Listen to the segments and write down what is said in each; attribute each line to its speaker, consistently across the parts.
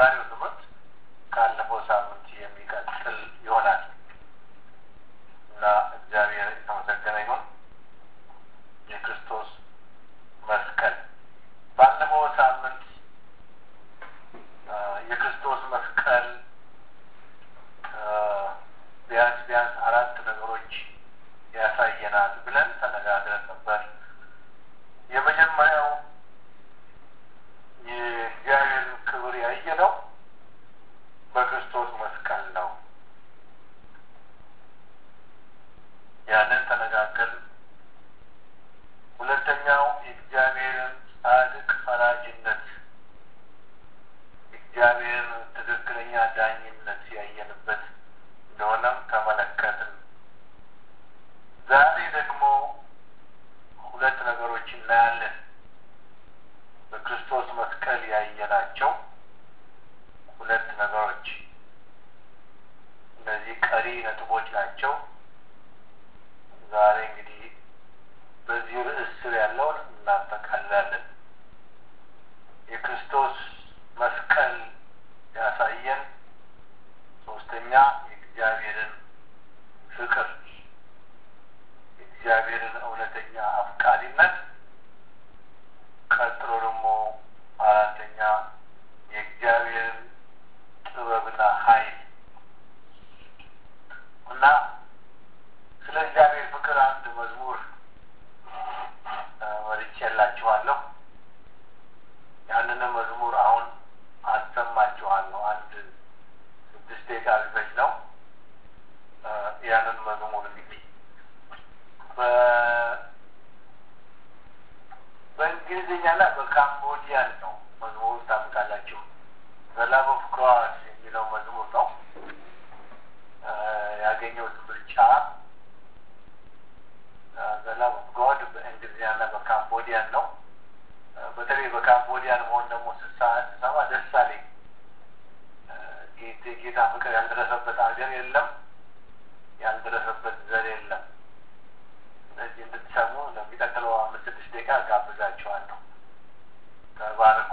Speaker 1: የዛሬው ትምህርት ካለፈው ሳምንት የሚቀጥል ይሆናል እና እግዚአብሔር የተመሰገነ ይሁን። የክርስቶስ መስቀል ባለፈው ሳምንት የክርስቶስ መስቀል ቢያንስ ቢያንስ አራት ነገሮች ያሳየናል ብለን ተነጋግረን ነበር። የመጀመሪያው የእግዚአብሔርን ክብር ያየነው በክርስቶስ መስቀል ነው። ያንን ተነጋገርን። ሁለተኛው የእግዚአብሔርን ጻድቅ ፈራጅነት፣ እግዚአብሔርን ትክክለኛ ዳኝነት ያየንበት እንደሆነም ተመለከትን። ዛሬ ደግሞ ሁለት ነገሮች እናያለን። በክርስቶስ መስቀል ያየናቸው ሁለት ነገሮች እነዚህ ቀሪ ነጥቦች ናቸው። ዛሬ እንግዲህ በዚህ ርዕስ ስር ያለውን እናጠቃልላለን። የክርስቶስ መስቀል ያሳየን ሶስተኛ የእግዚአብሔርን ፍቅር የእግዚአብሔርን እውነተኛ አፍቃሪነት፣ ቀጥሎ ደግሞ አራተኛ የእግዚአብሔርን ጥበብና ኃይል እና ስለ እግዚአብሔር ፍቅር አንድ መዝሙር መርጬላችኋለሁ። ያንንም መዝሙር አሁን አሰማችኋለሁ። አንድ ስድስት ደቂቃ ቢፈጅ ነው። ያንን መዝሙር እንግዲህ በእንግሊዝኛና በካምቦዲያን ነው መዝሙሩ ታምቃላችሁ። ዘላቭ ኦፍ ክሮስ የሚለው መዝሙር ነው ያገኘሁት ምርጫ ዘላቭ ኦፍ ጎድ በእንግሊዝኛና በካምቦዲያን ነው። በተለይ በካምቦዲያን መሆን ደግሞ ስሰማ ደስ አለኝ። ጌታ ፍቅር ያልደረሰበት ሀገር የለም፣ ያልደረሰበት ዘር የለም። ስለዚህ እንድትሰሙ ለሚቀጥለው አምስት ስድስት ደቂቃ ጋብዛችኋለሁ። ተባረኩ።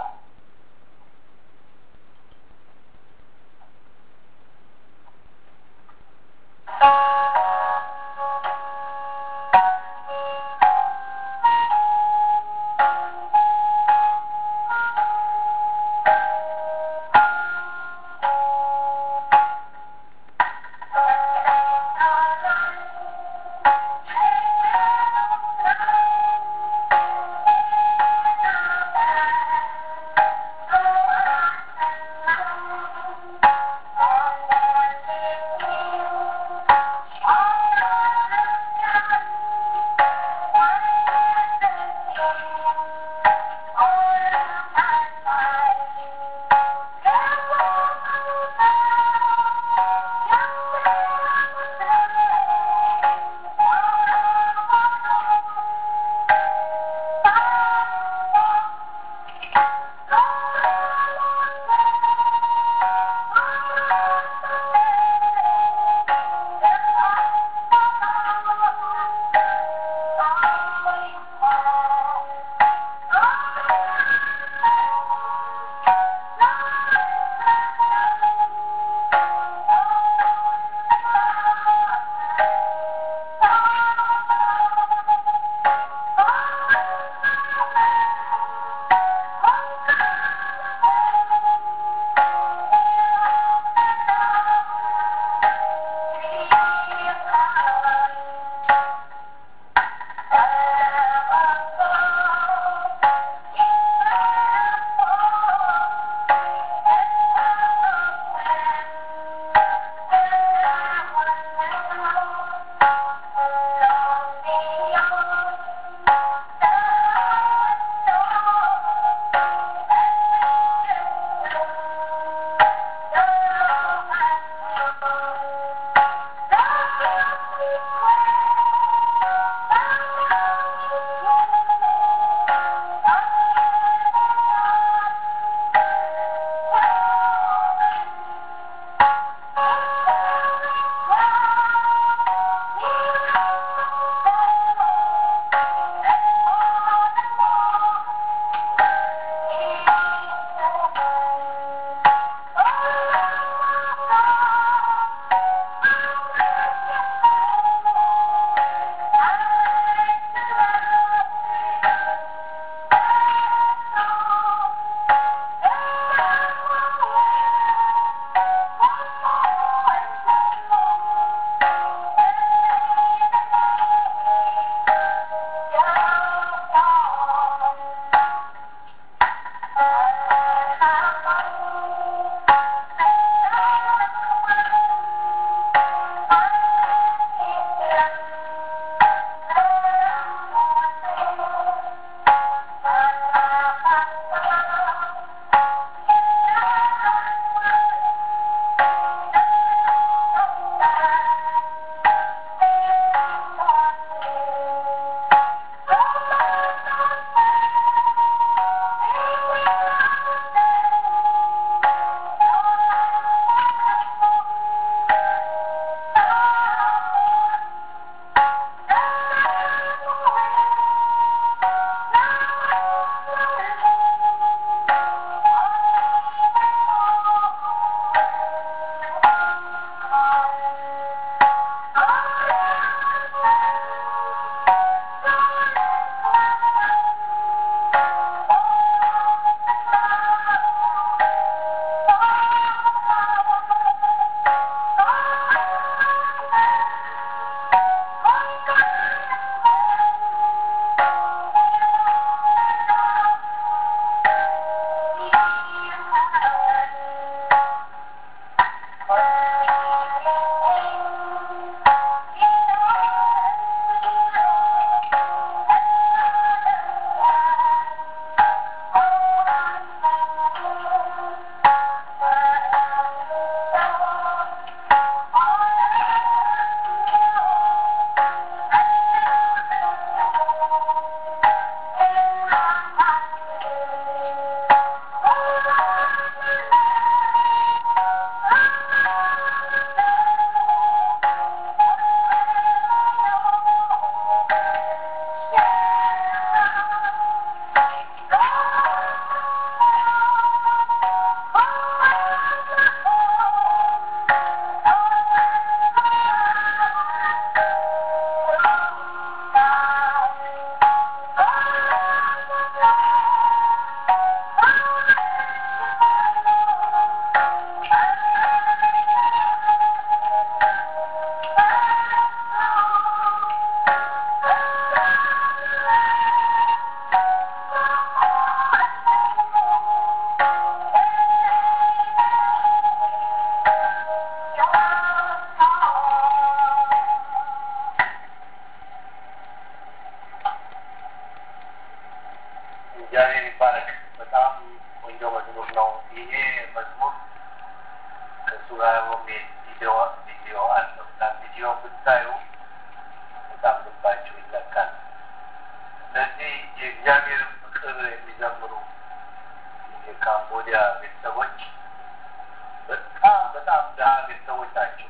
Speaker 1: ጋር የሚሄድ ቪዲዮ ቪዲዮ አለው እና ቪዲዮ ብታዩ በጣም ልባቸው ይለካል። እነዚህ የእግዚአብሔር ፍቅር የሚዘምሩ የካምቦዲያ ቤተሰቦች በጣም በጣም ድሀ ቤተሰቦች ናቸው።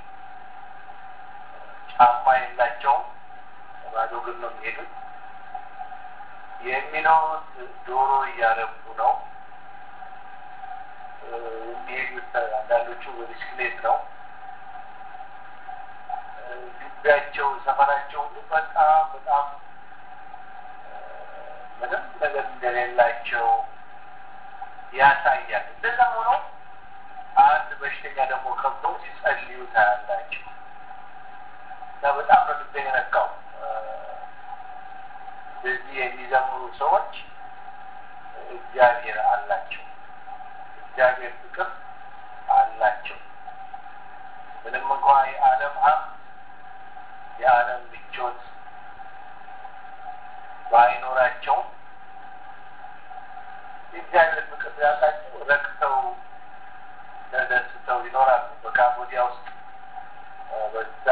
Speaker 1: ጫማ የላቸውም። ባዶ እግር ነው የሚሄዱት። የሚኖሩት ዶሮ እያረቡ ነው። የሚሄዱት አንዳንዶቹ በብስክሌት ነው። ግቢያቸው፣ ሰፈራቸው ሁሉ በጣም በጣም ምንም ነገር እንደሌላቸው ያሳያል። እንደዛም ሆኖ አንድ በሽተኛ ደግሞ ከብቶ ሲጸልዩ ታያላቸው እና በጣም ነው ልቤ የነካው። እንደዚህ የሚዘምሩ ሰዎች እግዚአብሔር አላቸው። እግዚአብሔር ፍቅር አላቸው። ምንም እንኳ የዓለም ሀብት የዓለም ምቾት ባይኖራቸውም የእግዚአብሔር ፍቅር ስላላቸው ረክተው ተደስተው ይኖራሉ። በካምቦዲያ ውስጥ በዛ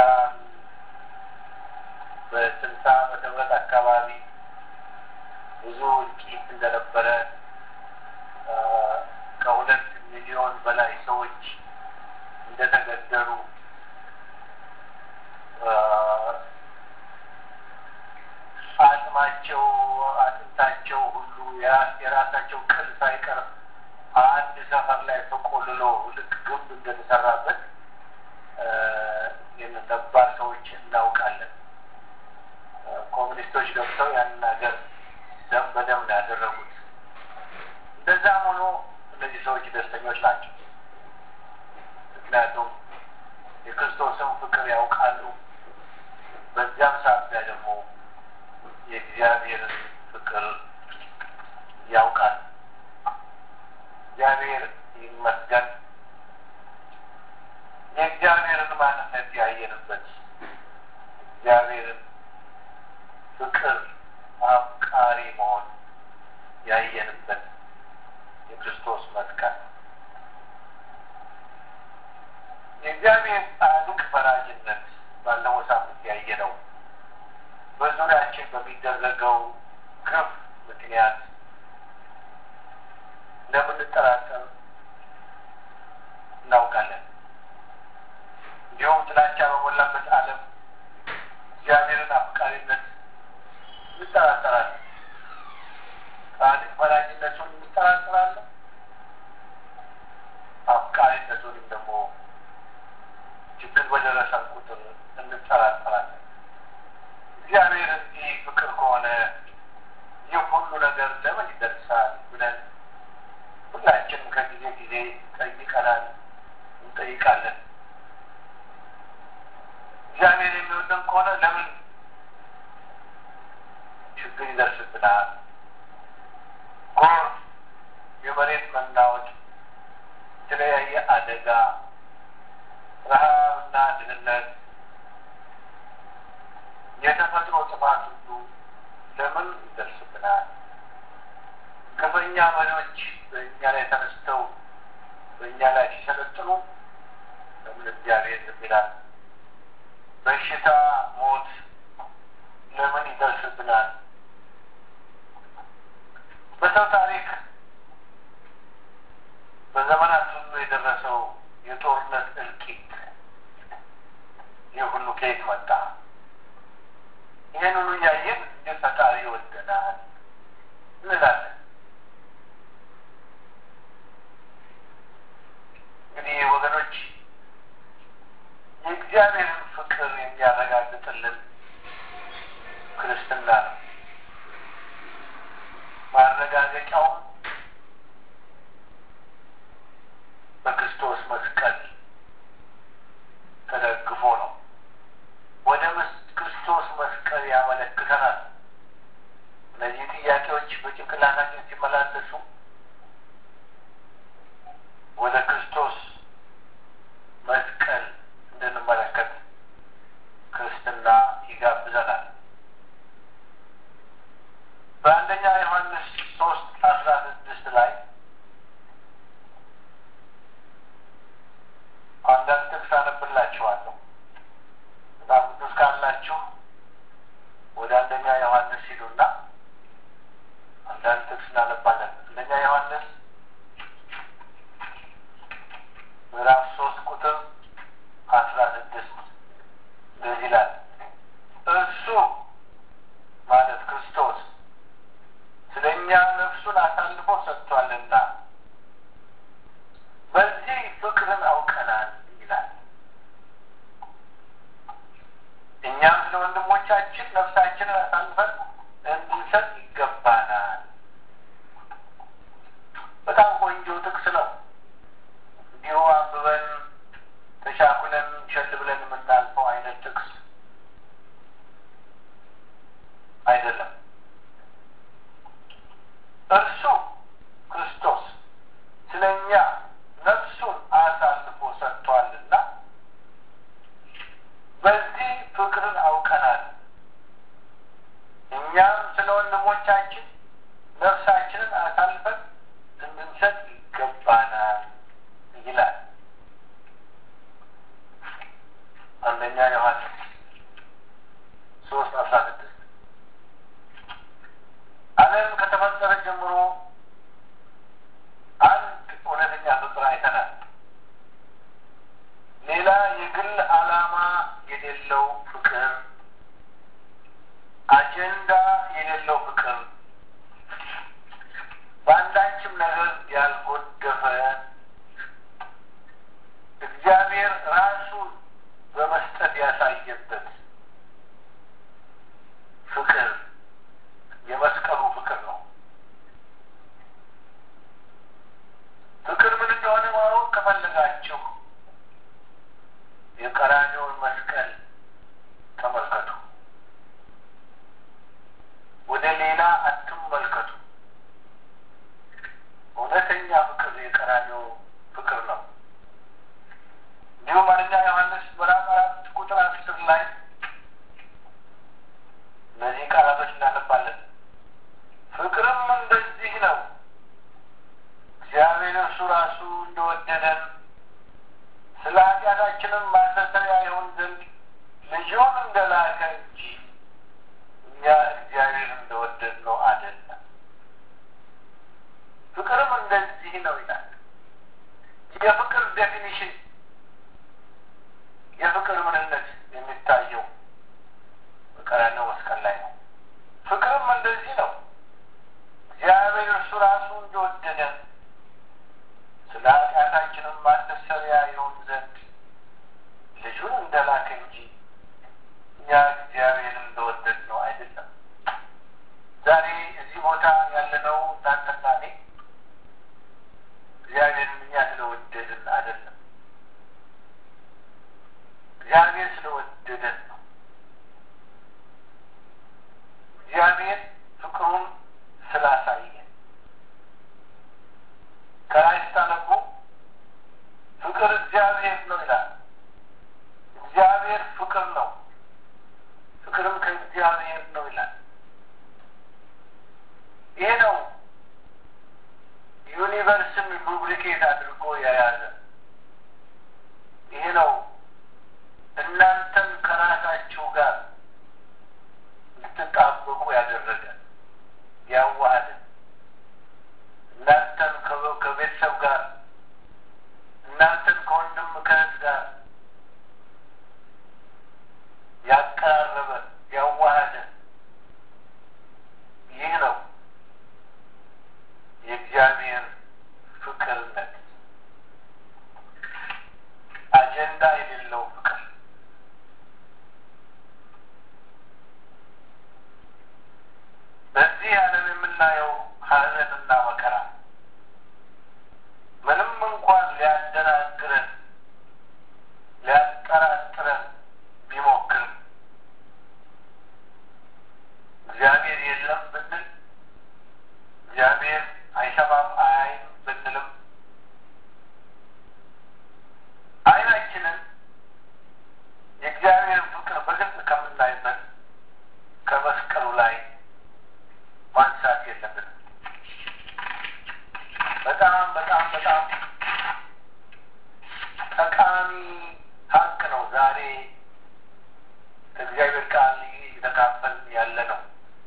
Speaker 1: በስልሳ ዓመተ ምህረት አካባቢ ብዙ እልቂት እንደነበረ ከሁለት ሚሊዮን በላይ ሰዎች እንደተገደሉ አጽማቸው፣ አጥንታቸው ሁሉ የራሳቸው ቅል ሳይቀር አንድ ሰፈር ላይ ተቆልሎ ልክ ግንብ እንደተሰራበት ነባር ሰዎች እናውቃለን። ኮሚኒስቶች ገብተው ያንን ሀገር ደም በደም ነው ያደረጉት። እንደዛም ሆኖ እነዚህ ሰዎች ደስተኞች ናቸው። ምክንያቱም የክርስቶስን ፍቅር ያውቃሉ። በዚያም ሳቢያ ደግሞ የእግዚአብሔርን ፍቅር ያውቃል። እግዚአብሔር ይመስገን። የእግዚአብሔርን ማንነት ያየንበት እግዚአብሔርን ፍቅር አፍቃሪ መሆን ያየንበት የክርስቶስ መስቀል የእግዚአብሔር ጻድቅ ፈራጅነት ባለፈው ሳምንት ያየነው በዙሪያችን በሚደረገው ግፍ ምክንያት እንደምንጠራጠር እናውቃለን። እንዲሁም ጥላቻ በሞላበት ዓለም እግዚአብሔርን አፍቃሪነት እንጠራጠራለን። ጻድቅ ፈራጅነቱን እንጠራጠራለን። አፍቃሪነቱንም ደግሞ ችግር በደረሰን ቁጥር እንጠራጠራለን። እግዚአብሔር እንዲህ ፍቅር ከሆነ ይህ ሁሉ ነገር ለምን ይደርሳል ብለን ሁላችንም ከጊዜ ጊዜ ጠይቀናል፣ እንጠይቃለን። እግዚአብሔር የሚወደን ከሆነ ለምን ችግር ይደርስብናል? ጎርፍ፣ የመሬት መናወጥ፣ የተለያየ አደጋ፣ ረሃብና ድህነት፣ የተፈጥሮ ጥፋት ሁሉ ለምን ይደርስብናል? ግፈኛ መሪዎች በእኛ ላይ ተነስተው በእኛ ላይ ሲሰለጥኑ ለምን እግዚአብሔር ዝም ይላል? በሽታ፣ ሞት ለምን ይደርስብናል? በሰው ታሪክ በዘመናት ሁሉ የደረሰው የጦርነት እልቂት ይህ ሁሉ ከየት መጣ? ይህን ሁሉ እያየን እንዴት ፈጣሪ ይወደናል እንላለን። እንግዲህ ወገኖች የእግዚአብሔርን ፍቅር የሚያረጋግጥልን ክርስትና ነው። ማረጋገጫውም በክርስቶስ መስቀል ተደግፎ ነው። ወደ ክርስቶስ መስቀል ያመለክተናል። እነዚህ ጥያቄዎች በጭንቅላታችን ሲመላለሱ ወደ ክርስቶስ መስቀል እንድንመለከት ብላችሁ የቀራንዮውን መስቀል ተመልከቱ። ወደ ሌላ አትመልከቱ። እውነተኛ ፍቅር የቀራንዮ ፍቅር ነው። እንዲሁም አንደኛ ዮሐንስ ምዕራፍ አራት ቁጥር አስር ላይ እነዚህ ቃላቶች እናነባለን። ፍቅርም እንደዚህ ነው እግዚአብሔር እርሱ ራሱ እንደወደደን ስለ ኃጢአታችንም ማስተሰሪያ ይሆን ዘንድ ልጁን እንደላከ እንጂ እኛ እግዚአብሔር እንደወደድ ነው አይደለም። ፍቅርም እንደዚህ ነው ይላል። የፍቅር ዴፊኒሽን የፍቅር ምንነት የሚታየው በቀራንዮ መስቀል ላይ ነው። ፍቅርም እንደዚህ ነው እግዚአብሔር እርሱ ራሱ እንደወደደን ስለ ኃጢአታችንም ማስተሰሪያ ይሆን ዘንድ ልጁን እንደላከ እንጂ እኛ እግዚአብሔር እንደወደድ ነው አይደለም። ዛሬ እዚህ ቦታ ያለነው እናንተና እኔ እግዚአብሔርን እኛ ስለወደድን አይደለም። እግዚአብሔር ስለወደደን ነው። እግዚአብሔር ፍቅሩን ስላሳየን ከላይ ስታነቡ ፍቅር እግዚአብሔር ነው ይላል። እግዚአብሔር ፍቅር ነው፣ ፍቅርም ከእግዚአብሔር ነው ይላል። ይሄ ነው ዩኒቨርስን ሉብሪኬት አድርጎ የያዘ ይሄ ነው እናንተን ከራሳችሁ ጋር እንድትጣበቁ ያደረገ ያዋሃደ እናንተን ከቤተሰብ ጋር እናንተን ከወንድም ከእህት ጋር ያቀራረበ ያዋሃደ ይህ ነው የእግዚአብሔር ፍቅርነት። አጀንዳ የሌለው ፍቅር በዚህ ዓለም የምናየው ሐዘንና መከራ ምንም እንኳን ሊያደናግረን ሊያጠራጥረን ቢሞክርም እግዚአብሔር የለም ብንል እግዚአብሔር አይሰማም አያይም ብንልም ዓይናችንን የእግዚአብሔር ፍቅር በግልጽ ከምናይበት ከመስቀሉ ላይ ማንሳት የለብንም። በጣም በጣም በጣም ጠቃሚ ሀቅ ነው። ዛሬ ከእግዚአብሔር ቃል እየተካፈልን ያለ ነው።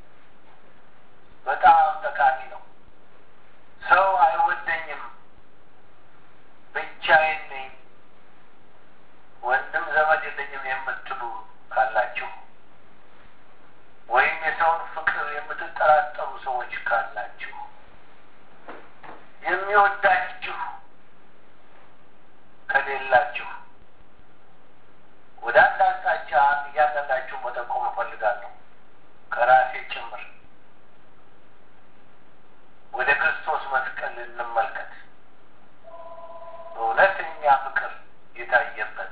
Speaker 1: በጣም ጠቃሚ ነው። ሰው አይወደኝም፣ ብቻዬን ነኝ፣ ወንድም ዘመድ የለኝም የምትሉ ካላችሁ ወይም የሰውን ፍቅር የምትጠራጠሩ ሰዎች ካላችሁ የሚወዳችሁ ከሌላችሁ ወደ አንድ አቅጣጫ እያንዳንዳችሁ መጠቆም እፈልጋለሁ ከራሴ ጭምር ወደ ክርስቶስ መስቀል እንመልከት። እውነተኛ ፍቅር የታየበት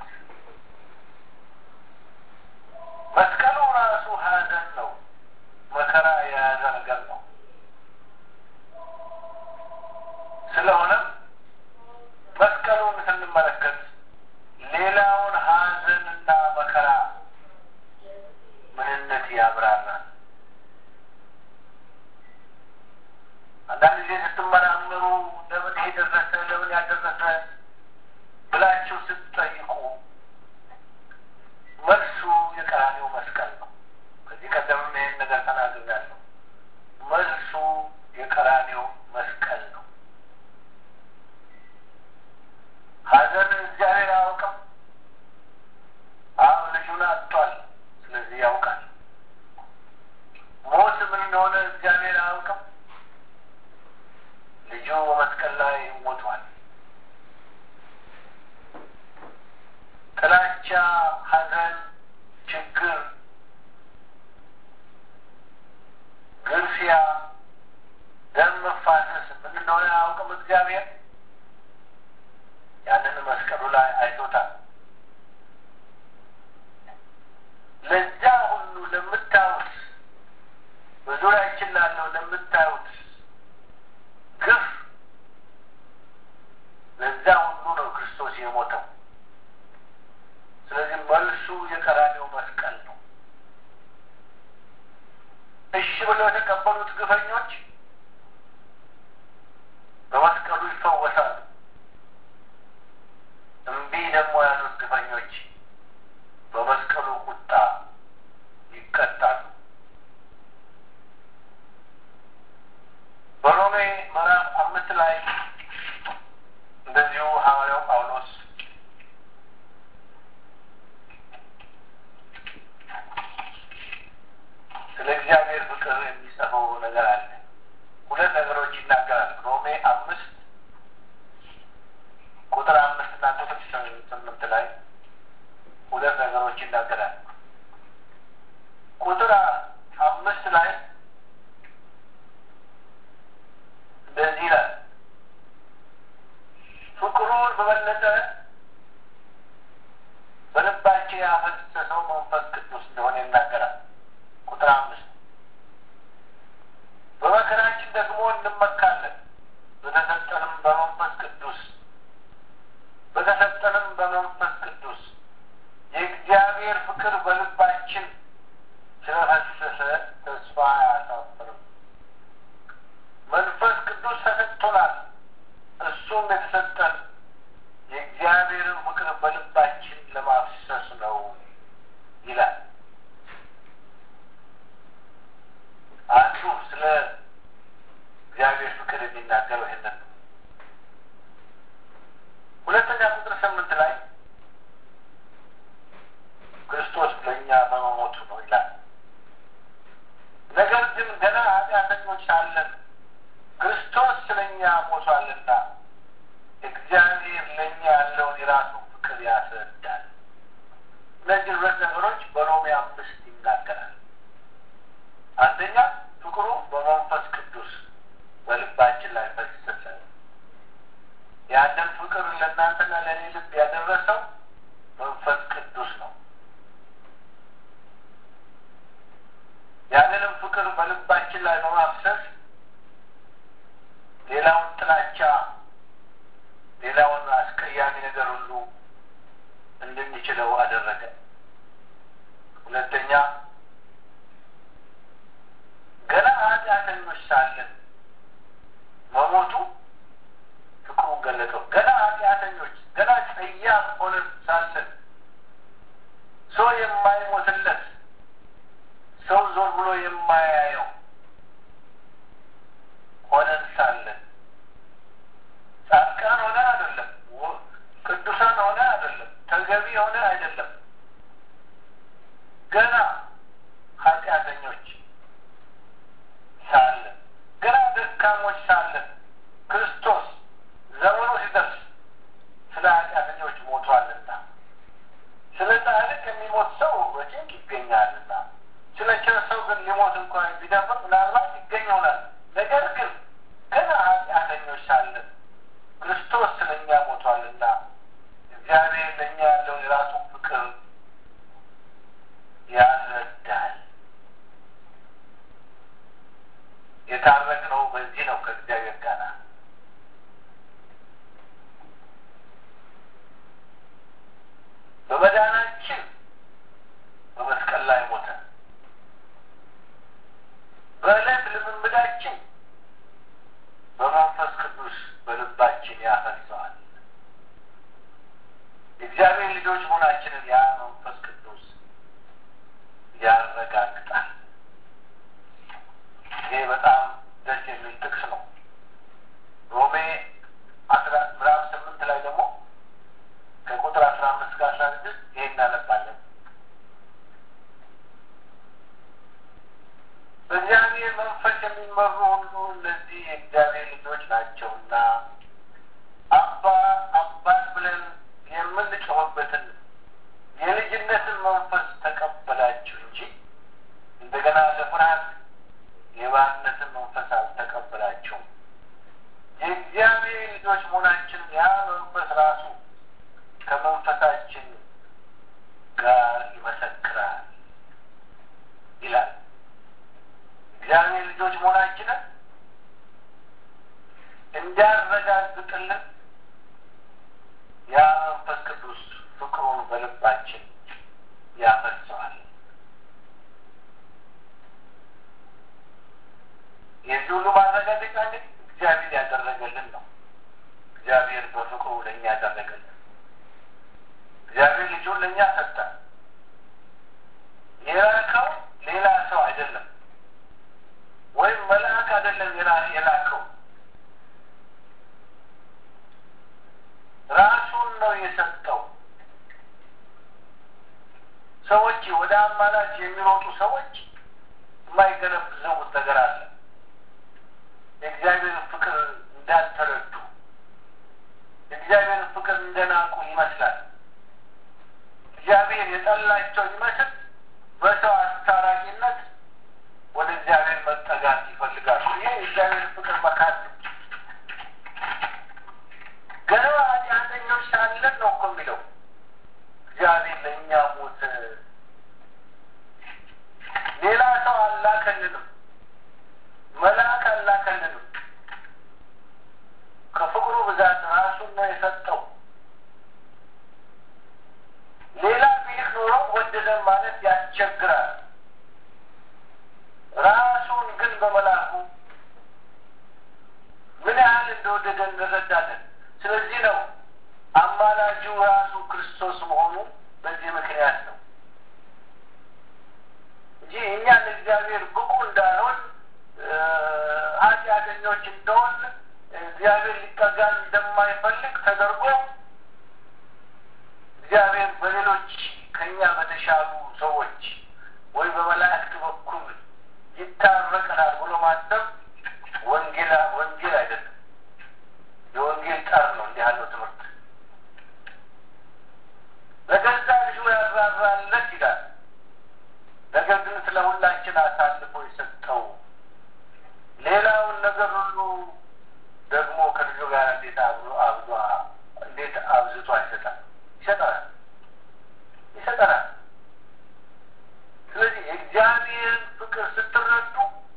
Speaker 1: መስቀሉ ራሱ ሐዘን ነው፣ መከራ የያዘ ነገር ነው። ስለሆነም መስቀሉን ስንመለከት ሌላውን ሐዘንና መከራ ምንነት ያብራራል። አንዳንድ ጊዜ ስትመራመሩ ለምን ይሄ ደረሰ፣ ለምን ያደረሰ ብላችሁ ስትጠይቁ መልሱ የቀራኔው መስቀል ነው። ከዚህ ቀደምም ይህን ነገር ተናግሬያለሁ። መልሱ የቀራኔው መስቀል ነው። ሐዘን እግዚአብሔር አያውቅም። አብ ልጁን አጥቷል፣ ስለዚህ ያውቃል። ሞት ምን እንደሆነ እግዚአብሔር አያውቅም። ልጁ በመስቀል ላይ ሞቷል። ጥላቻ፣ ሐዘን፣ ችግር፣ ግርፊያ፣ ደም መፋሰስ ምን እንደሆነ አያውቅም እግዚአብሔር። ያንን መስቀሉ የሞተው። ስለዚህ መልሱ የቀራኔው መስቀል ነው። እሺ ብለው የተቀበሉት ግፈኞች በመስቀሉ ይፈወሳሉ። እምቢ ደግሞ ያሉት ግፈኞች በመስቀሉ ቁጣ ይቀጣሉ። በሮሜ ምዕራፍ አምስት ላይ እንደዚሁ ሐዋርያው ጳውሎስ ስለ እግዚአብሔር ፍቅር የሚጽፈው ነገር አለ። ሁለት ነገሮች ይናገራል። ሮሜ አምስት ቁጥር አምስት እና ቁጥር ስምንት ላይ ሁለት ነገሮች ይናገራል። ቁጥር አምስት ላይ እንደዚህ ይላል፣ ፍቅሩን በበለጠ በልባችን ያፈሰሰው መንፈስ ቅዱስ እንደሆነ ይናገራል። ቁጥር አምስት በመከራችን ደግሞ እንመካለን በተሰጠንም በመንፈስ ቅዱስ በተሰጠንም በመንፈስ ቅዱስ የእግዚአብሔር ፍቅር በልባችን ስለፈሰሰ ተስፋ አያሳፍርም። መንፈስ ቅዱስ ተሰጥቶናል። እሱም የተሰጠን የእግዚአብሔርን ፍቅር በልባችን ለማፍሰስ ነው ይላል። አንዱ ስለ እግዚአብሔር ፍቅር የሚናገረው ይህንን ነው። ሁለተኛ ቁጥር ስምንት ላይ ክርስቶስ ለእኛ በመሞቱ ነው ይላል። ነገር ግን ገና ኃጢአተኞች ሳለን ክርስቶስ ስለ እኛ ሞቷልና እግዚአብሔር ለእኛ ያለውን የራሱን ፍቅር ያስረዳል። እነዚህ ሁለት ነገሮች በሮሜ አምስት ይናገራል። አንደኛ ፍቅሩ በመንፈስ ቅዱስ በልባችን ላይ ፈሰሰ። ያንን ፍቅር ለእናንተና ለእኔ ልብ ያደረሰው መንፈስ ቅዱስ ነው። ያንንም ፍቅር በልባችን ላይ በማፍሰስ ሌላውን ጥላቻ፣ ሌላውን አስቀያሚ ነገር ሁሉ እንድንችለው አደረገ። ሁለተኛ ገና ኃጢአተኞች ሳለን መሞቱ ፍቅሩን ገለጠው። ገና ኃጢአተኞች ገና ጸያፍ ሆነን ሳለን ሰው የማይሞትለት ሰው ዞር ብሎ የማያየው ሆነን ሳለን ጻድቃን ሆነ አይደለም፣ ቅዱሳን ሆነ አይደለም፣ ተገቢ ሆነ አይደለም፣ ገና ኃጢአተኞች ሳለን ገና ደካሞች ሳለን ክርስቶስ ዘመኑ ሲደርስ ስለ ኃጢአተኞች ሞቷልና ስለ ጻድቅ የሚሞት ሰው በጭንቅ ይገኛልና ስለ ቸር ሰው ግን ሊሞት እንኳን ቢደፍር ምናልባት ይገኝ ይሆናል። ነገር ግን ገና ኃጢአተኞች ሳለን ክርስቶስ ስለ እኛ ሞቷልና እግዚአብሔር ለእኛ ያለውን የራሱን ፍቅር ያስረዳል። የታረቅነው በዚህ ነው ከእግዚአብሔር ጋር በመዳናችን በመስቀል ላይ ሞተ። በዕለት ልምምዳችን በመንፈስ ቅዱስ በልባችን ያፈሰዋል። የእግዚአብሔር ልጆች መሆናችንን ያ መንፈስ ቅዱስ ያረጋግጣል። ይሄ በጣም ደስ የሚል ጥቅስ ነው። ሮሜ አስራ ምዕራፍ ስምንት ላይ ደግሞ ከቁጥር አስራ አምስት ከ አስራ ስድስት ይሄ እናነባለን። በእግዚአብሔር መንፈስ የሚመሩ ሁሉ እነዚህ የእግዚአብሔር ልጆች ናቸውና አባ አባት ብለን የምንጮህበትን የልጅነትን መንፈስ ተቀበላችሁ እንጂ እንደገና ለፍርሃት የባርነትን መንፈስ አልተቀበላችሁም። የእግዚአብሔር ልጆች መሆናችን ያ መንፈስ ራሱ ከመንፈሳችን ጋር ይመሰክራል ይላል። እግዚአብሔር ልጆች መሆናችንን ለእኛ ሰጠ። የላከው ሌላ ሰው አይደለም፣ ወይም መልአክ አይደለም የላከው ራሱን ነው የሰጠው። ሰዎች ወደ አማላጅ የሚሮጡ ሰዎች የማይገነዘቡት ነገር አለ። የእግዚአብሔርን ፍቅር እንዳልተረዱ፣ የእግዚአብሔርን ፍቅር እንደናቁ ይመስላል። እግዚአብሔር የጠላቸው ይመስል በሰው አስታራቂነት ወደ እግዚአብሔር መጠጋት ይፈልጋሉ። ይሄ የእግዚአብሔር ፍቅር መካድ ነው። ገና ኃጢአተኞች ሳለን ነው እኮ የሚለው እግዚአብሔር ለእኛ ሞት ሌላ ሰው አላከልንም፣ መልአክ አላከልንም። ከፍቅሩ ብዛት ራሱን ነው የሰጠው። ሌላ ቢልክ ኖሮ ወደደን ማለት ያስቸግራል። ራሱን ግን በመላኩ ምን ያህል እንደወደደን እንረዳለን። ስለዚህ ነው አማላጁ ራሱ ክርስቶስ መሆኑ በዚህ ምክንያት ነው እንጂ እኛ ለእግዚአብሔር ብቁ እንዳልሆን ኃጢአተኞች እንደሆን እግዚአብሔር ሊጠጋን እንደማይፈልግ ተደርጎ እግዚአብሔር በሌሎች ከኛ በተሻሉ ሰዎች ወይ በመላእክት በኩል ይታረቀናል ብሎ ማሰብ ወንጌል ወንጌል አይደለም። የወንጌል ጠር ነው እንዲህ ያለው ትምህርት። ለገዛ ልጁ ያራራለት ይላል። ነገር ግን ስለ ሁላችን አሳልፎ የሰጠው ሌላውን ነገር ሁሉ ደግሞ ከልጁ ጋር እንዴት አብዞ አብዞ እንዴት አብዝቶ አይሰጣል? ይሰጠናል ይሰጠናል። ስለዚህ የእግዚአብሔርን ፍቅር ስትረዱ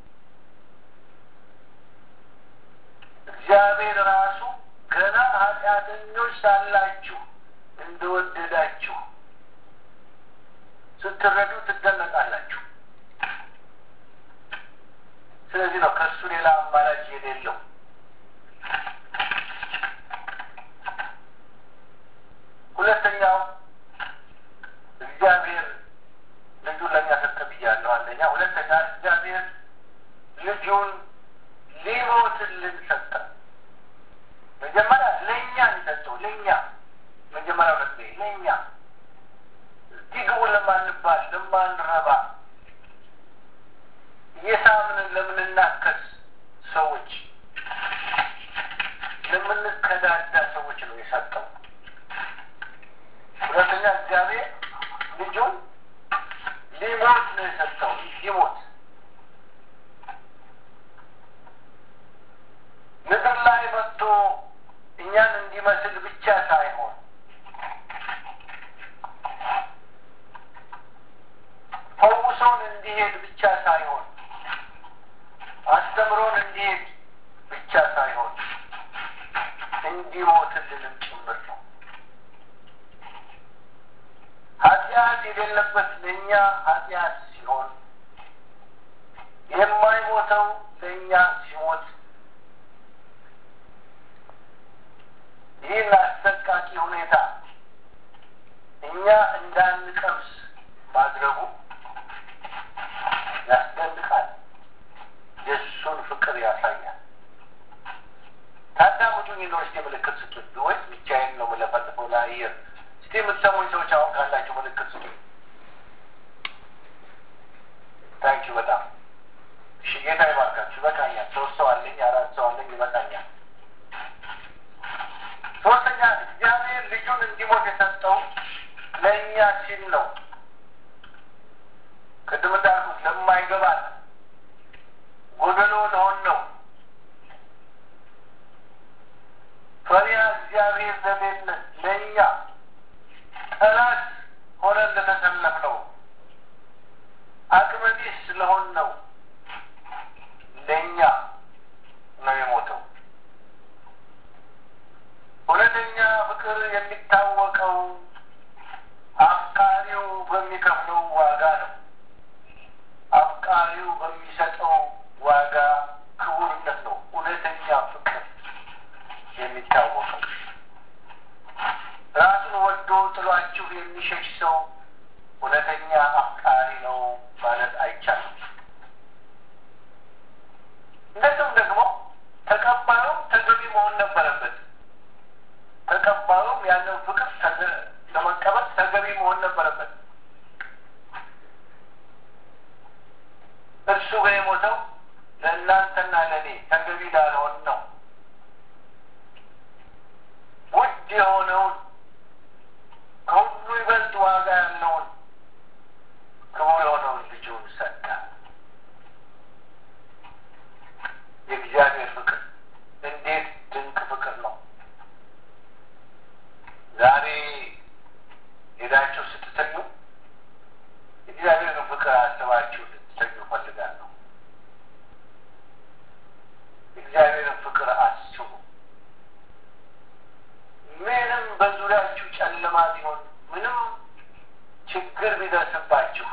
Speaker 1: እግዚአብሔር ራሱ ገና ኃጢአተኞች ሳላችሁ እንደወደዳችሁ ስትረዱ ትደነቃላችሁ። ስለዚህ ነው ከእሱ ሌላ አማራጭ የሌለው። ሁለተኛው እግዚአብሔር ልጁን ለእኛ ሰጠ ብያለሁ። አንደኛ። ሁለተኛ እግዚአብሔር ልጁን ሊሞትልን ሰጠ። መጀመሪያ ለእኛ ሰጠው። ለእኛ መጀመሪያ ሁለት ለእኛ እስቲ ግቡ ለማንባል ለማንረባ እየሳምንን ለምንናከስ ሰዎች ለምንከዳዳ ሰዎች ነው የሰጠው። ሁለተኛ እግዚአብሔር ልጁን ሊሞት ነው የሰጠው። ሊሞት ምድር ላይ መጥቶ እኛን እንዲመስል ብቻ ሳይሆን ፈውሶን እንዲሄድ ብቻ ሳይሆን አስተምሮን እንዲሄድ ብቻ ሳይሆን እንዲሞትልንም ጭምር ነው። ኃጢአት የሌለበት ለእኛ ኃጢአት ሲሆን የማይሞተው ለእኛ ሲሞት ይህን አሰቃቂ ሁኔታ እኛ እንዳንቀምስ ማድረጉ ያስደንቃል። የእሱን ፍቅር ያሳያል። ታዳምጡኝ ነው። እስቲ ምልክት ስጡኝ፣ ወይስ ብቻዬን ነው የምለፈልፈው ለአየር? እስቲ የምትሰሙኝ ሰዎች አሁን ካላችሁ ምልክት ስጡኝ። ታንኪ በጣም እሺ። ጌታ ይባርካችሁ። ይበቃኛል። ሶስት ሰው አለኝ፣ አራት ሰው አለኝ፣ ይበቃኛል። ሶስተኛ እግዚአብሔር ልጁን እንዲሞት የሰጠው ለእኛ ሲል ነው። ቅድም እንዳልኩት ለማይገባል ጎደሎ ለሆን ነው ፈሪሃ እግዚአብሔር ለሌለን ለእኛ ጠላት ሆነን ለተሰለፍ ነው አቅመ ቢስ ስለሆን ነው ለእኛ ነው የሞተው። እውነተኛ ፍቅር የሚታወቀው አፍቃሪው በሚከፍለው ዋጋ ነው። አፍቃሪው በሚሰጠው ዋጋ ክቡርነት ነው እውነተኛ ፍቅር የሚታወቀው። ራሱን ወዶ ጥሏችሁ የሚሸሽ ሰው እውነተኛ አፍቃሪ ነው ማለት አይቻልም። እንደዚሁም ደግሞ ተቀባዩም ተገቢ መሆን ነበረበት። ተቀባዩም ያንን ፍቅር ለመቀበል ተገቢ መሆን ነበረበት። እርሱ ግን የሞተው ለእናንተና ለእኔ ተገቢ ላልሆን ነው። ውድ የሆነውን ከሁሉ ይበልጥ ዋጋ ያለውን ክቡር የሆነውን ልጁን ሰጠ። የእግዚአብሔር ፍቅር እንዴት ድንቅ ፍቅር ነው! ዛሬ ሄዳችሁ ስትተኙ የእግዚአብሔርን ፍቅር አስባችሁ ልትተኙ እፈልጋለሁ። የእግዚአብሔርን ፍቅር አስቡ። ምንም በዙሪያችሁ ጨለማ ቢሆን፣ ምንም ችግር ቢደርስባችሁ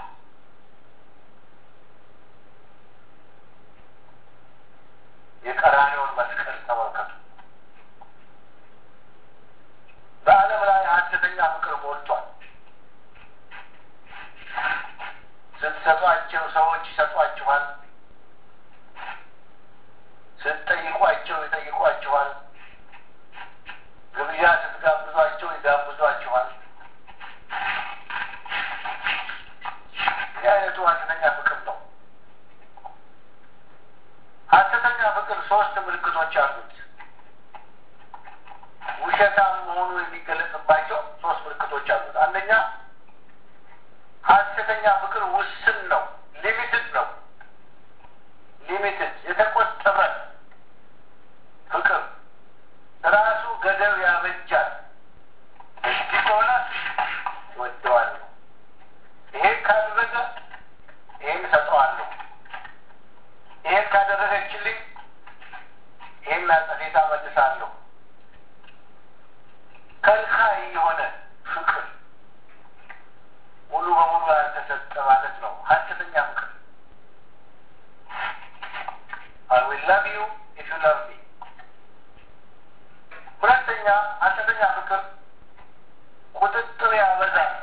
Speaker 1: የቀራኔውን መስቀል ተመልከቱ። በዓለም ላይ ሐሰተኛ ፍቅር ሞልቷል። ስትሰጧቸው ሰዎች ይሰጧችኋል። ስትጠይቋቸው ይጠይቋችኋል። ግብዣ ስትጋብዟቸው ይጋብዟችኋል። ይህ አይነቱ ሐሰተኛ ፍቅር ነው። ሐሰተኛ ፍቅር ሶስት ምልክቶች አሉት። ውሸታም መሆኑ የሚገለጽባቸው ሶስት ምልክቶች አሉት። አንደኛ ሐሰተኛ ፍቅር ውስን ነው፣ ሊሚትድ ነው። ሊሚትድ የተቆጠበ ፍቅር ራሱ ገደብ ያበጃል። እዚህ ከሆነ እወደዋለሁ፣ ይሄን ካደረገ ይሄን እሰጠዋለሁ፣ ይሄን ካደረገችልኝ ይሄን አጸፌታ መልሳለሁ። ከልካይ የሆነ ፍቅር ሙሉ በሙሉ ያልተሰጠ ማለት ነው። ሐሰተኛ ፍቅር I will love you if you love me። ሁለተኛ ሐሰተኛ ፍቅር ቁጥጥር ያበዛል፣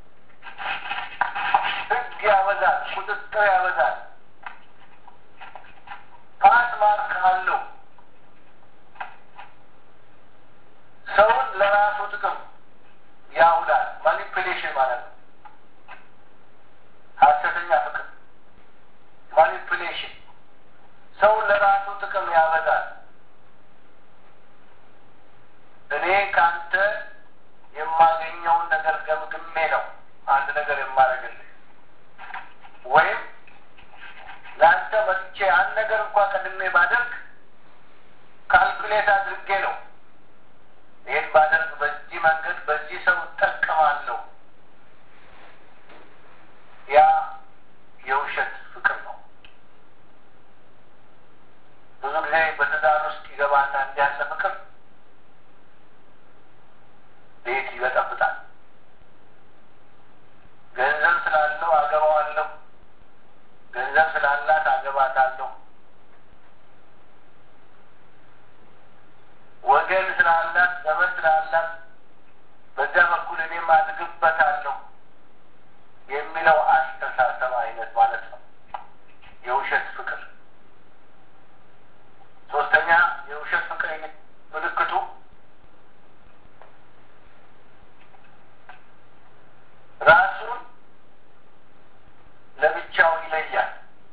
Speaker 1: ሕግ ያበዛል፣ ቁጥጥር ያበዛል። ፓስ ማርክ አለው። ሰውን ለራሱ ጥቅም ያውላል። ማኒፕሌሽን ማለት ነው። ሐሰተኛ ፍቅር ማኒፕሌሽን፣ ሰውን ለራሱ ጥቅም ያበዛል። እኔ ከአንተ የማገኘውን ነገር ገምግሜ ነው አንድ ነገር የማደርግልህ ወይም ለአንተ መጥቼ አንድ ነገር እንኳ ቀድሜ ባደርግ ካልኩሌት አድርጌ ነው ይህን ባደርግ በዚህ መንገድ በዚህ ሰው እጠቀማለሁ። ያ የውሸት ፍቅር ነው። ብዙ ጊዜ በትዳር ውስጥ ይገባና እንዲህ ያለ ፍቅር ቤት ይበጠብጣል። ገንዘብ ስላለው አገባዋለሁ፣ ገንዘብ ስላላት አገባታለሁ፣ ወገን ስላላት ዘመድ ስላላት በዚያ በኩል እኔም አድግበታለሁ የሚለው አስተሳሰብ አይነት ማለት ነው የውሸት ፍቅር። ሶስተኛ የውሸት ፍቅር ምልክቱ ራሱን ለብቻው ይለያል።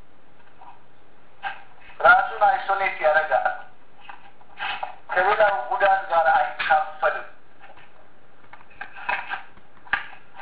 Speaker 1: ራሱን አይሶሌት ያደርጋል። ከሌላው ጉዳት ጋር አይካፈልም።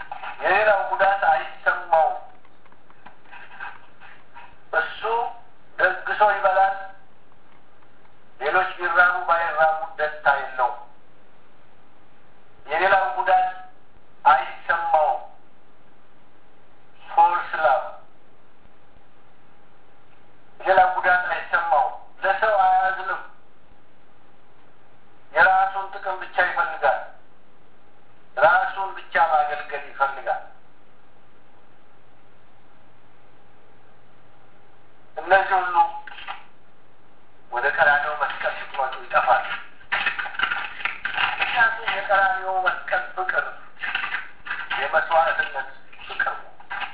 Speaker 1: የመስዋዕትነት ፍቅር ነው።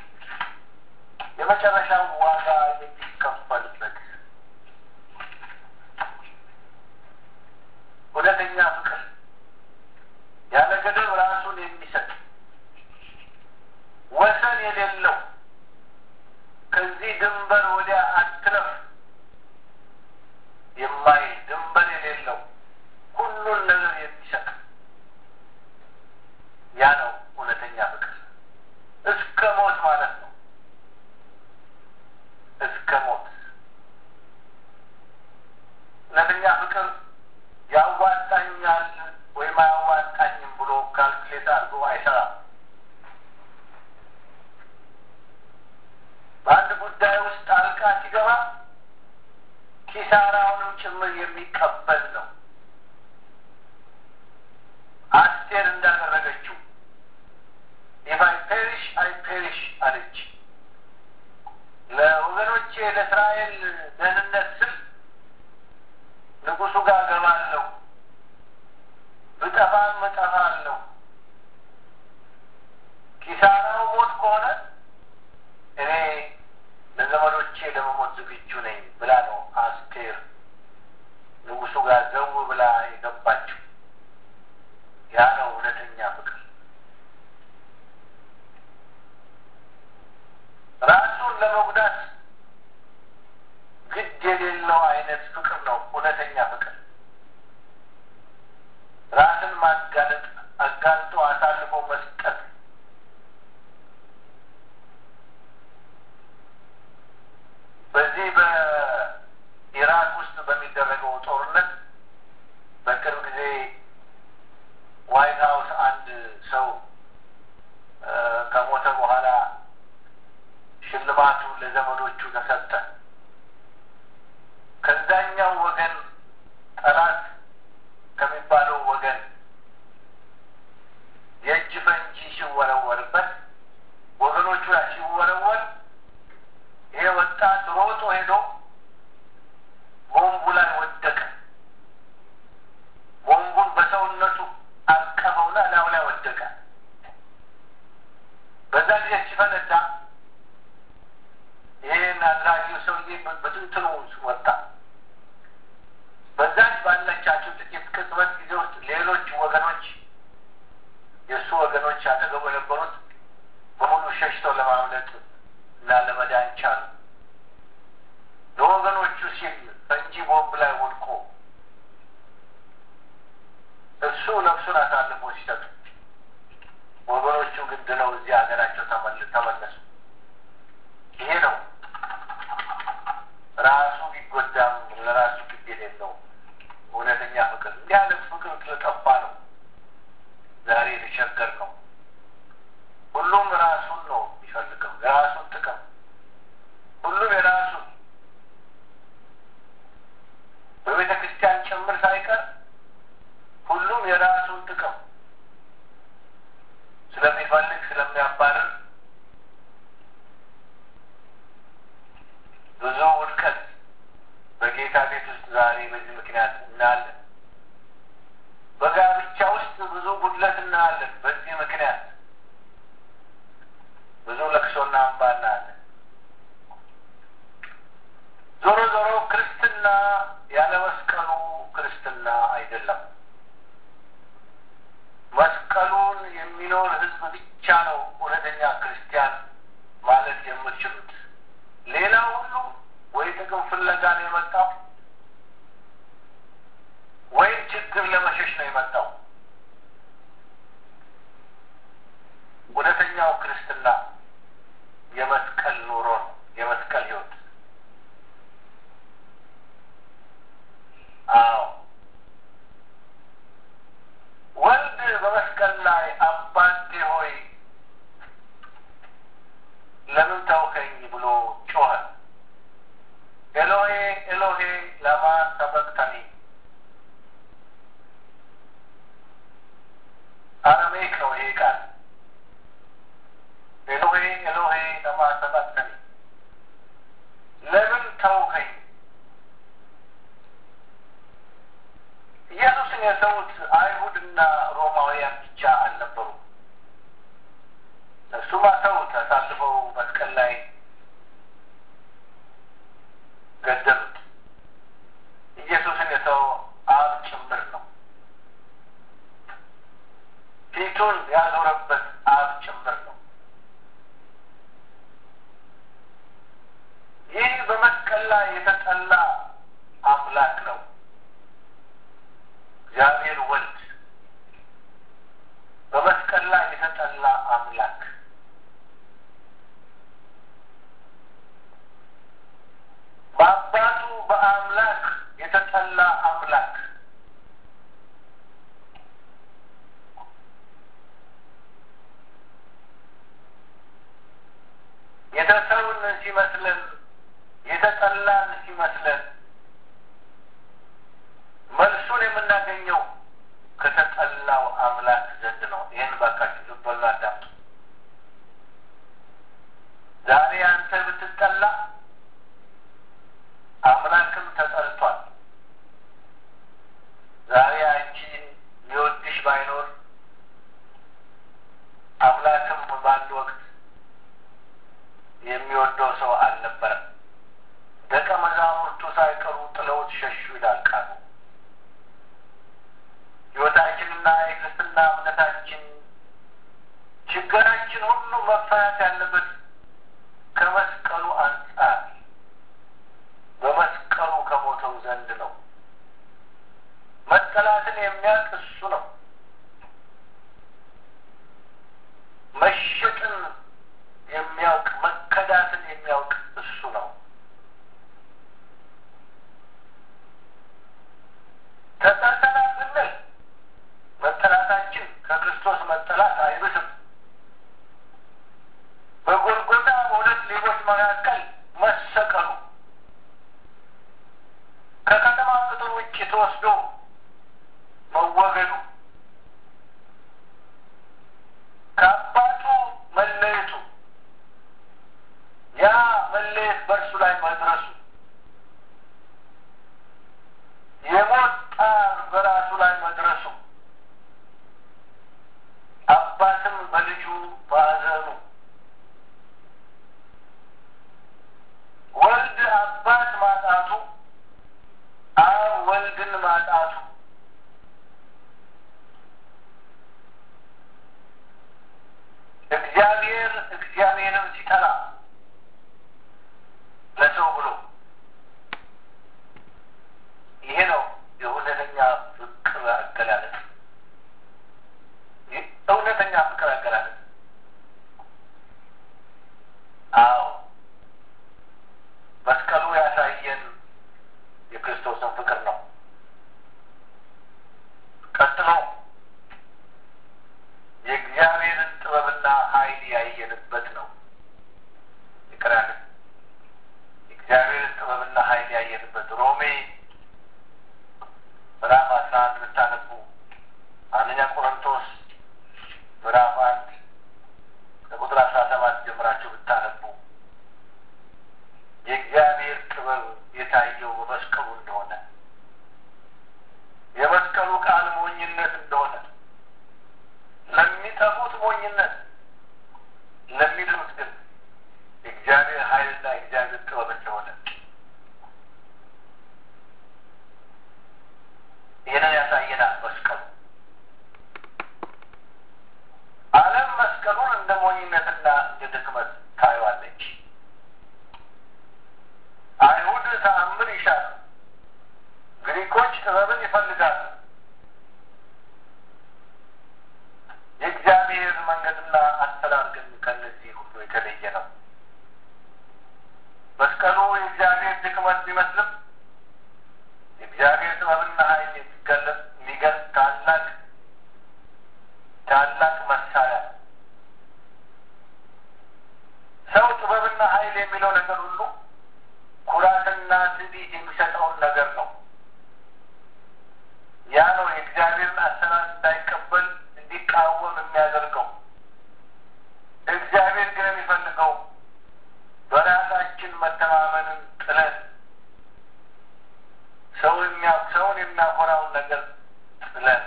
Speaker 1: የመጨረሻው ዋጋ የሚከፈልበት እውነተኛ ፍቅር ያለ ገደብ ራሱን የሚሰጥ ወሰን የሌለው ከዚህ ድንበር ወዲያ አትለፍ የማይል ድንበር የሌለው ሁሉን ነገር የሚሰጥ ያ ነው እውነተኛ ፍቅር እስከ ሞት ማለት ነው። እስከ ሞት እውነተኛ ፍቅር ያዋጣኛል ወይም አያዋጣኝም ብሎ ካልኩሌት አድርጎ አይሰራም። በአንድ ጉዳይ ውስጥ ጣልቃ ሲገባ ኪሳራውንም ጭምር የሚቀበል ነው። አስቴር እንዳደረገችው ኢፍ አይ ፔሪሽ አይ ፔሪሽ አለች። ለወገኖቼ ለእስራኤል ደህንነት ስል ንጉሱ ጋር ገባለሁ፣ ብጠፋም እጠፋለሁ። ኪሳራው ሞት ከሆነ እኔ ለዘመዶቼ ለመሞት ዝግጁ ነኝ ብላ ነው አስቴር ንጉሱ ጋር ዘው ብላ የገባችው። ያ ነው እውነተኛ ፍቅር። ራሱን ለመጉዳት ግድ የሌለው አይነት ፍቅር ነው እውነተኛ ፍቅር። ራስን ማጋለጥ፣ አጋልጦ አሳልፎ መስጠት በዚህ በኢራቅ ውስጥ በሚደረገው ጦርነት በቅርብ ጊዜ ዋይት ሀውስ አንድ ሰው ከሞተ በኋላ ሽልማቱ ለዘመዶቹ ተሰጠ። ከዛኛው ወገን ጠላት ከሚባለው ወገን የእጅ ፈንጂ ሲወረወርበት ወገኖቹ ላይ ሲወረወር ይሄ ወጣት ሮጦ ሄዶ ቦምቡ ላይ ወደቀ። ቦምቡን በሰውነቱ አቀፈውና ላዩ ላይ ወደቀ። በዛ ጊዜ ሲፈነዳ ይህን አድራጊው ሰውዬ በትንትኑ ወጣ። በዛች ባለቻቸው ጥቂት ቅጽበት ጊዜ ውስጥ ሌሎች ወገኖች የእሱ ወገኖች አጠገቡ የነበሩት በሙሉ ሸሽተው ለማምለጥ እና ለመዳን ቻሉ። ለወገኖቹ ሲል ፈንጂ ቦምብ ላይ ወድቆ እሱ ነፍሱን አሳልፎ ሲሰጡ ወገኖቹ ግን ድነው እዚህ ሀገራቸው ተመለሱ። ይሄ ነው ራሱ ቢጎዳም ለራሱ ግድ የሌለው እውነተኛ ፍቅር። እንዲህ ያለ ፍቅር ስለጠፋ ነው ዛሬ የተቸገር ነው። ሁሉም ራሱን ነው የሚፈልገው፣ የራሱን ጥቅም፣ ሁሉም የራሱን በቤተ ክርስቲያን ጭምር ሳይቀር ሁሉም የራሱን ጥቅም ስለሚፈልግ ስለሚያባርር ብዙ ውድቀት በጌታ ቤት ውስጥ ዛሬ በዚህ ምክንያት እናያለን። በጋብቻ ውስጥ ብዙ ጉድለት እናያለን። በዚህ ምክንያት ብዙ ለቅሶና እንባ እናያለን። ዞሮ ዞሮ ክርስትና ያለ መስቀሉ ክርስትና አይደለም። መስቀሉን የሚኖር ሕዝብ ብቻ ነው እውነተኛ ክርስቲያን ማለት የምትችሉት። ሌላ ሁሉ ወይ ጥቅም ፍለጋ ነው የመጣው ወይም ችግር ለመሸሽ ነው የመጣው። እውነተኛው ክርስትና የመስቀል ኑሮ ነው፣ የመስቀል ህይወት። አዎ ወልድ በመስቀል ላይ አባቴ ሆይ ያዞረበት አብ ጭምር ነው። ይህ በመስቀል ላይ የተጠላ አምላክ ነው። እግዚአብሔር ወልድ በመስቀል ላይ የተጠላ አምላክ በአባቱ በአምላክ የተጠላ አምላክ የተሰውን ሲመስለን የተጠላን ሲመስለን መልሱን የምናገኘው ከተጠላው አምላክ ዘንድ ነው። ይህን ባካችሁ ዝም በሉ አዳምጡ። ዛሬ አንተ ብትጠላ አምላክም ተጠልቷል። ዛሬ አንቺን ሊወድሽ ባይኖር አምላክም በአንድ ወቅት የሚወደው ሰው አልነበረም። ደቀ መዛሙርቱ ሳይቀሩ ጥለውት ሸሹ ይላል ቃሉ። ሕይወታችንና የክርስትና እምነታችን ችግራችን ሁሉ መፈታት ያለበት ከመስቀሉ አንጻር በመስቀሉ ከሞተው ዘንድ ነው። መጠላትን የሚያውቅ እሱ ነው። መሸጥን የሚያውቅ መከዳትን የሚያውቅ እሱ ነው። ተጠልተናል ብንል መጠላታችን ከክርስቶስ መጠላት አይብስም። በጎልጎታ በሁለት ሌቦች መካከል መሰቀሉ ከከተማ ቅጥር ውጭ ተወስዶ መወገዱ ከአባቱ መለየቱ ያ መለየት በእርሱ ላይ መድረሱ የሞት ጣር በራሱ ላይ መድረሱ አባትም በልጁ ማዘኑ ወልድ አባት ማጣቱ አብ ወልድን ማጣቱ እግዚአብሔር እግዚአብሔርን ሲጠላ ለሰው ብሎ ይሄ ነው የእውነተኛ ፍቅር አገላለጥ። እውነተኛ ፍቅር አገላለጥ። አዎ መስቀሉ ያሳየን የክርስቶስን ፍቅር ነው። ቀጥሎ የእግዚአብሔርን ጥበብና ኃይል ያየንበት ነው። ይቅራል የእግዚአብሔርን ጥበብና ኃይል ያየንበት ሮሜ ምዕራፍ አስራ አንድ ብታነቡ አንደኛ ቆሮንቶስ ምዕራፍ አንድ ከቁጥር አስራ ሰባት ጀምራችሁ ብታነቡ የእግዚአብሔር ጥበብ የታየው በመስቀሉ እንደሆነ የመስቀሉ ቃል ሞኝነት እንደሆነ ለሚጠፉት ሞኝነት ለሚድኑት ግን የእግዚአብሔር ኃይልና የእግዚአብሔር ጥበብ እንደሆነ ይህንን ያሳየናል መስቀሉ። ዓለም መስቀሉን እንደ ሞኝነትና እንደ ድክመት ታየዋለች። አይሁድ ተአምር ይሻሉ፣ ግሪኮች ጥበብን ይፈልጋሉ። የእግዚአብሔር መንገድና አሰራር ግን ከነዚህ ሁሉ የተለየ ነው። መስቀሉ የእግዚአብሔር ድክመት ቢመስልም የእግዚአብሔር ጥበብና ኃይል የሚገለጽ የሚገልጽ ታላቅ ታላቅ መሳሪያ ነው። ሰው ጥበብና ኃይል የሚለው ነገር ሁሉ ኩራትና ትዕቢት የሚሰጠውን ነገር ነው። ያ ነው የእግዚአብሔርን አሰራር እንዳይቀበል እንዲቃወም የሚያደርገው። እግዚአብሔር ግን የሚፈልገው በራሳችን መተማመንን ጥለን ሰው ሰውን የሚያኮራውን ነገር ጥለን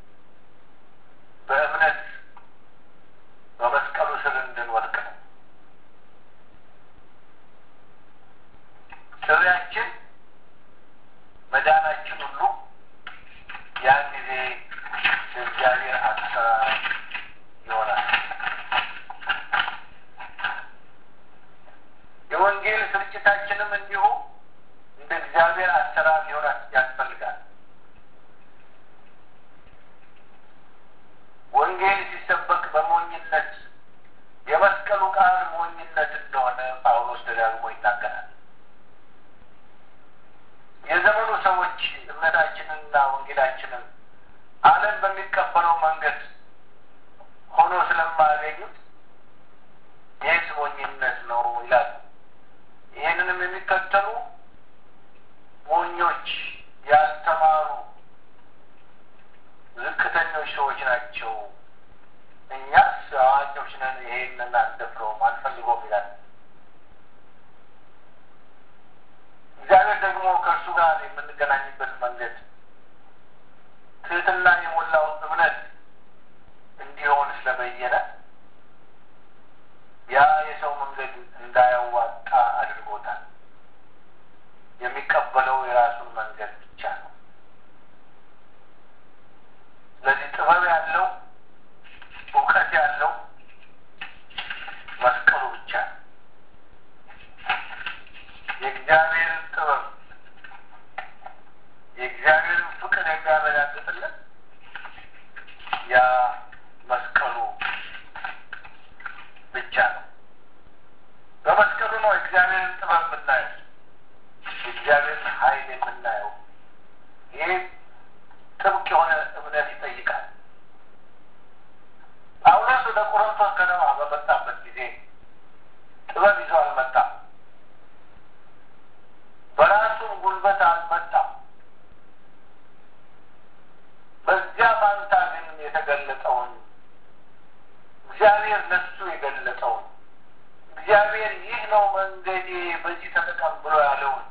Speaker 1: በእምነት በመስቀሉ ስር እንድንወድቅ ነው። ጥሪያችን መዳናችን ሁሉ ያን ጊዜ የእግዚአብሔር አሰራር ስርጭታችንም እንዲሁ እንደ እግዚአብሔር አሰራር ሊሆን ያስፈልጋል። ወንጌል ሲሰበክ በሞኝነት የመስቀሉ ቃል ሞኝነት እንደሆነ ጳውሎስ ደጋግሞ ይናገራል። የዘመኑ ሰዎች እምነታችንንና ወንጌላችንን ዓለም በሚቀበለው መንገድ ሆኖ ስለማያገኙት ይህስ ሞኝነት ነው ይላሉ። ይህንንም የሚከተሉ ሞኞች፣ ያልተማሩ ዝቅተኞች ሰዎች ናቸው። እኛስ አዋቂዎች ነን፣ ይሄንን አንደፍረውም፣ አንፈልገውም ይላል። እግዚአብሔር ደግሞ ከእርሱ ጋር የምንገናኝበት መንገድ ትህትና የሞላው እምነት እንዲሆን ስለበየነ ያ የሰው መንገድ እንዳያዋጣ አድርጎታል። የሚቀበለው የራሱን መንገድ ብቻ ነው። ስለዚህ ጥበብ ያለው እውቀት ያለው መስቀሉ ብቻ ነው። የእግዚአብሔርን ጥበብ የእግዚአብሔርን ፍቅር የሚያረጋግጥልን ያ መስቀሉ ብቻ ነው። በመስቀሉ ነው እግዚአብሔርን ጥበብ የምናየው፣ የእግዚአብሔርን ኃይል የምናየው። ይህ ጥብቅ የሆነ እምነት ይጠይቃል። ጳውሎስ ወደ ቆሮንቶስ ከተማ በመጣበት ጊዜ ጥበብ ይዞ አልመጣም። በራሱም ጉልበት አልመጣም። በዚያ ፋንታ ግን የተገለጠውን እግዚአብሔር ለሱ የገለጠውን እግዚአብሔር ይህ ነው መንገዴ በዚህ ተጠቀም ብሎ ያለውን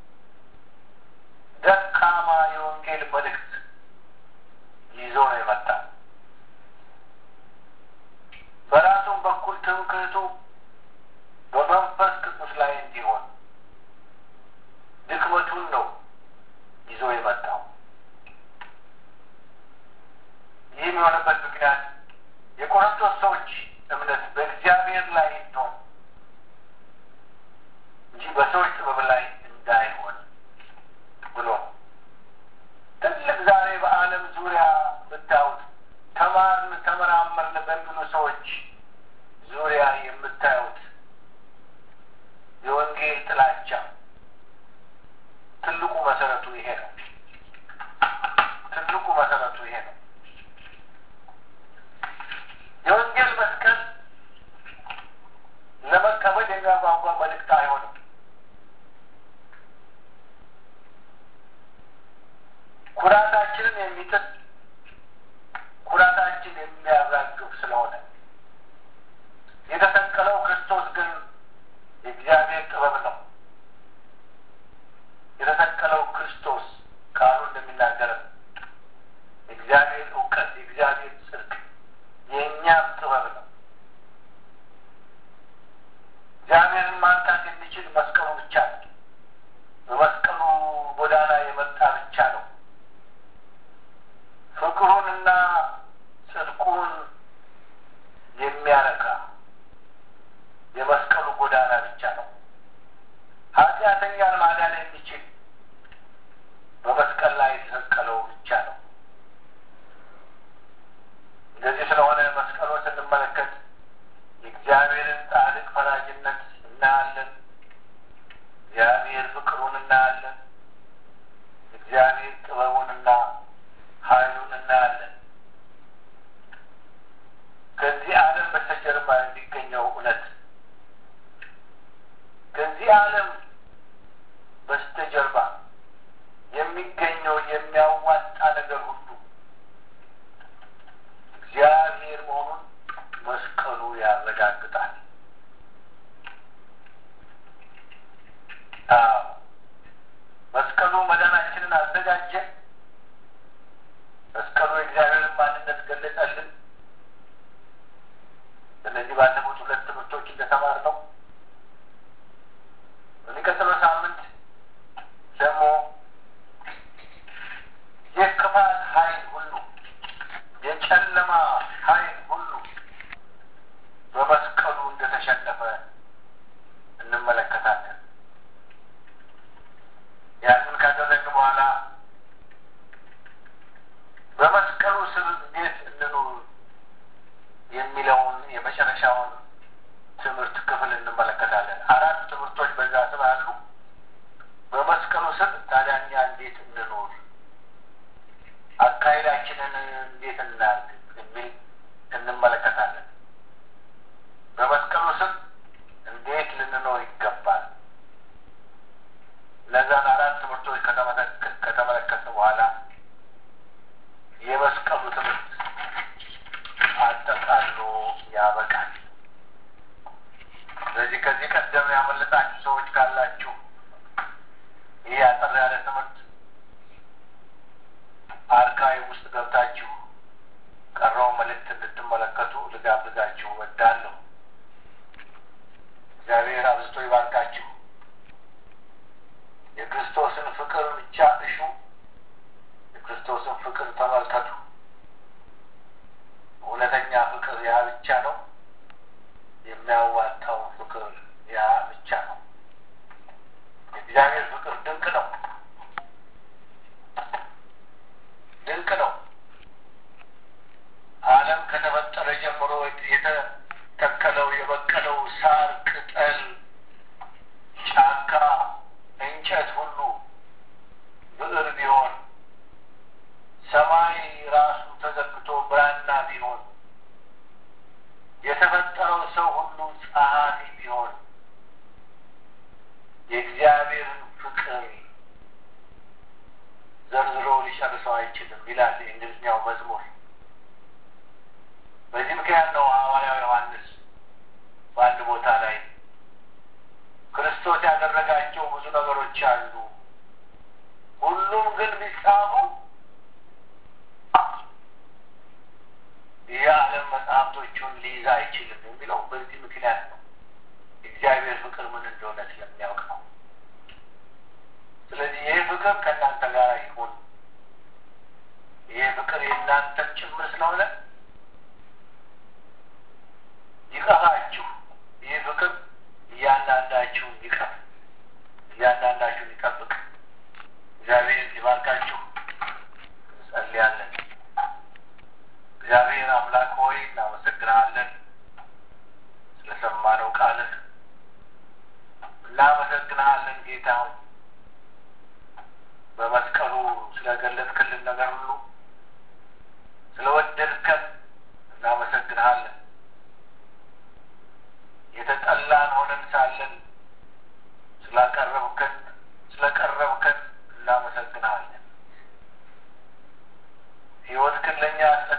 Speaker 1: ደካማ የወንጌል መልእክት ይዞ ነው የመጣ። በራሱም በኩል ትምክህቱ በመንፈስ ቅዱስ ላይ እንዲሆን ድክመቱን ነው ይዞ የመጣው። ይህ የሆነበት ምክንያት የቆሮንቶስ ሰዎች እምነት በእግዚአብሔር ላይ እንዲሆን እንጂ በሰዎች ጥበብ ላይ እንዳይሆን ብሎ ትልቅ ዛሬ በዓለም ዙሪያ ብታዩት ተማርን ተመራመርን በሚሉ ሰዎች ዙሪያ የምታዩት የወንጌል ጥላቻ ትልቁ መሰረቱ ይሄ ነው። ትልቁ መሰረቱ ይሄ ነው። የወንጌል መስቀል ለመቀበል የሚያጓጓ መልእክት አይሆንም። ኩራታችንን የሚጥል ኩራታችን የሚያራግፍ ስለሆነ የተሰቀለው ክርስቶስ ግን የእግዚአብሔር ጥበብ ነው። የተሰቀለው ክርስቶስ ቃሉ እንደሚናገረን የእግዚአብሔር እውቀት፣ የእግዚአብሔር ጽድቅ፣ የእኛም ጥበብ ነው። እግዚአብሔርን ማንካት የሚችል መስቀሉ ብቻ ነው። በመስቀሉ ጎዳና የመጣ ብቻ ነው። ፍቅሩንና ጽድቁን የሚያረካ የመስቀሉ ጎዳና ብቻ ነው። ኃጢአተኛን ማዳን የሚችል በመስቀል ላይ የተሰቀለው ብቻ ነው። እንደዚህ ስለሆነ መስቀሉን ስንመለከት የእግዚአብሔርን ጻድቅ ፈራጅነት እናያለን። እግዚአብሔር ፍቅሩን እናያለን። እግዚአብሔር ጥበቡንና ኃይሉን እናያለን። ከዚህ ዓለም በስተጀርባ የሚገኘው እውነት ከዚህ ዓለም በስተጀርባ የሚገኘው የሚያዋጣ ነገር ሁሉ እግዚአብሔር መሆኑን መስቀሉ ያረጋግጣል። አዎ መስቀሉ መዳናችንን አዘጋጀ። መስቀሉ የእግዚአብሔርን ማንነት ገለጸልን። እነዚህ ባለፉት ሁለት ትምህርቶች እንደተማርነው በሚቀጥለው ሳምንት ደግሞ የክፋት ኃይል ሁሉ የጨለማ ኃይል ሁሉ በመስቀሉ እንደተሸነፈ እንመለከታለን። የሚለውን የመጨረሻውን ትምህርት ክፍል እንመለከታለን። አራት ትምህርቶች በዛ ስር አሉ። በመስቀሉ ስር ታዲያ እኛ እንዴት እንኖር፣ አካሄዳችንን እንዴት እናድርግ የሚል እንመለከታለን። በመስቀሉ ስር እንዴት ልንኖር ይገባል። እነዛን አራት ትምህርቶች ከተመለከትን በኋላ የመስቀሉ ትምህርት አጠቃሎ ያበቃል። ስለዚህ ከዚህ ቀደም ያመለጣችሁ ሰዎች ካላችሁ ይህ አጠር ያለ ትምህርት አርካይቭ ውስጥ ገብታችሁ ቀረው መልእክት እንድትመለከቱ ልጋብዛችሁ እወዳለሁ። እግዚአብሔር አብዝቶ ይባርካችሁ። የክርስቶስን ፍቅር ብቻ እሹ። የክርስቶስን ፍቅር ተመልከቱ። እውነተኛ ፍቅር ያ ብቻ ነው። የሚያዋጣው ፍቅር ያ ብቻ ነው። የእግዚአብሔር ፍቅር ድንቅ ነው፣ ድንቅ ነው። ዓለም ከተፈጠረ ጀምሮ የተተከለው የበቀለው ሳር፣ ቅጠል፣ ጫካ፣ እንጨት ሁሉ ብዕር ቢሆን ሰማይ ራሱ ተዘግቶ ብራና ቢሆን የተፈጠረው ሰው ሁሉ ጸሐፊ ቢሆን የእግዚአብሔርን ፍቅር ዘርዝሮ ሊጨርሰው አይችልም ይላል የእንግሊዝኛው መዝሙር። በዚህ ምክንያት ነው ሐዋርያው ዮሐንስ በአንድ ቦታ ላይ ክርስቶስ ያደረጋቸው ብዙ ነገሮች አሉ፣ ሁሉም ግን ቢጻፉ የዓለም መጽሐፍቶቹን ሊይዝ አይችልም የሚለው በዚህ ምክንያት ነው። እግዚአብሔር ፍቅር ምን እንደሆነ ስለሚያውቅ ነው። ስለዚህ ይህ ፍቅር ከእናንተ ጋር ይሁን። ይህ ፍቅር የእናንተም ጭምር ስለሆነ ይቀፋችሁ። ይህ ፍቅር እያንዳንዳችሁን ይቀፍ፣ እያንዳንዳችሁን ይጠብቅ። እግዚአብሔር ይባርካችሁ። እንጸልያለን። እግዚአብሔር አምላክ ሆይ እናመሰግናለን ስለሰማነው ቃልህ እናመሰግናለን ጌታ ሆይ በመስቀሉ ስለገለጥክልን ነገር ሁሉ ስለወደድከን እናመሰግንሃለን። የተጠላን ሆነን ሳለን ስላቀረብከን ስለቀረብከን እናመሰግንሃለን። ሕይወትህን ለእኛ